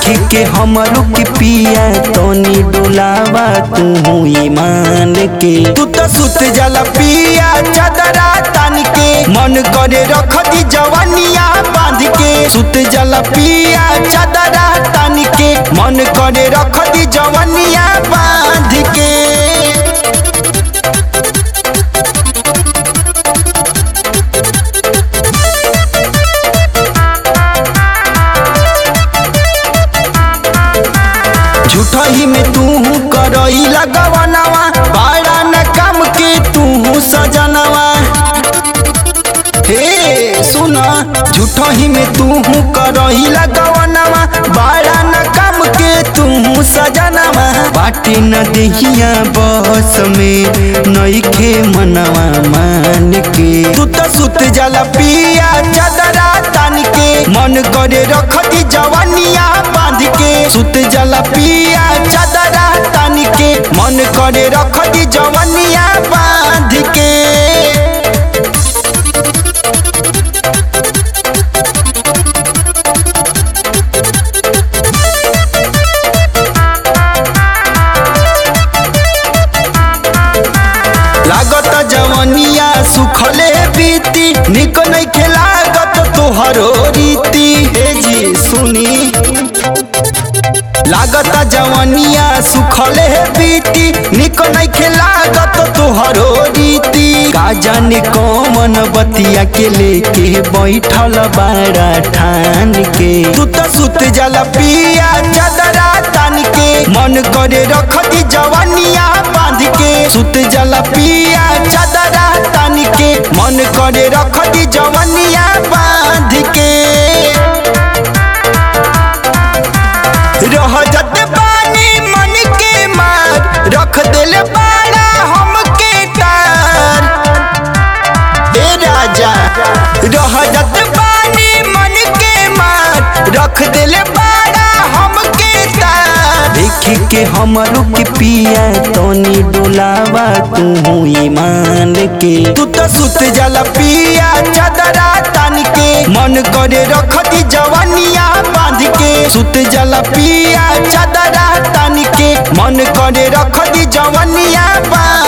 देखी के हमरो के पिया तनी डोलावा तू ईमान के तू तो सुत जाला पिया चदरा तान के मन करे रख दी जवानिया बांध के सुत जाला पिया चदरा तान के मन करे रख दी जवानिया बांध के झूठा ही में तू करई लगवनवा बड़ा न काम के तू सजनवा हे सुना झूठा ही में तू करई लगवनवा बड़ा न काम के तू सजनवा बाटे न देहिया बस में नईखे मनवा मान के तू तो सुत जाला पिया चदरा तान के मन करे रख दी जवानिया बांध के सुत जाला पिया चदरा तान के मन करे रख दी जवानिया बांध के लागत जवनिया सुखले बीती निक नहीं खेलागत तोहरो रीति हे जी सुनी लागत जवनिया सुखले बीती निक नहीं खेलागत तोहरो रीति का जाने कौन बतिया के लेके बैठल बाड़ा ठान के तू तो सुत जाला पिया चदरा तान के मन करे रख दी जवानिया बांध के सुत जाला पिया चदरा तान के मन करे रख दी जवानिया बांध के रह जत बानी मन के मार रख दिल बाड़ा हमके तार ए राजा रह जत बानी मन के मार रख दिल बाड़ा हमके तार देख के हमरो के पिया तनी डोलावा तू ईमान के तू तो सुत जाला पिया चदरा तान के मन करे रख दी जवानिया बांध के सुत जाला पिया चदरा तान के मन करे रख दी जवानिया बांध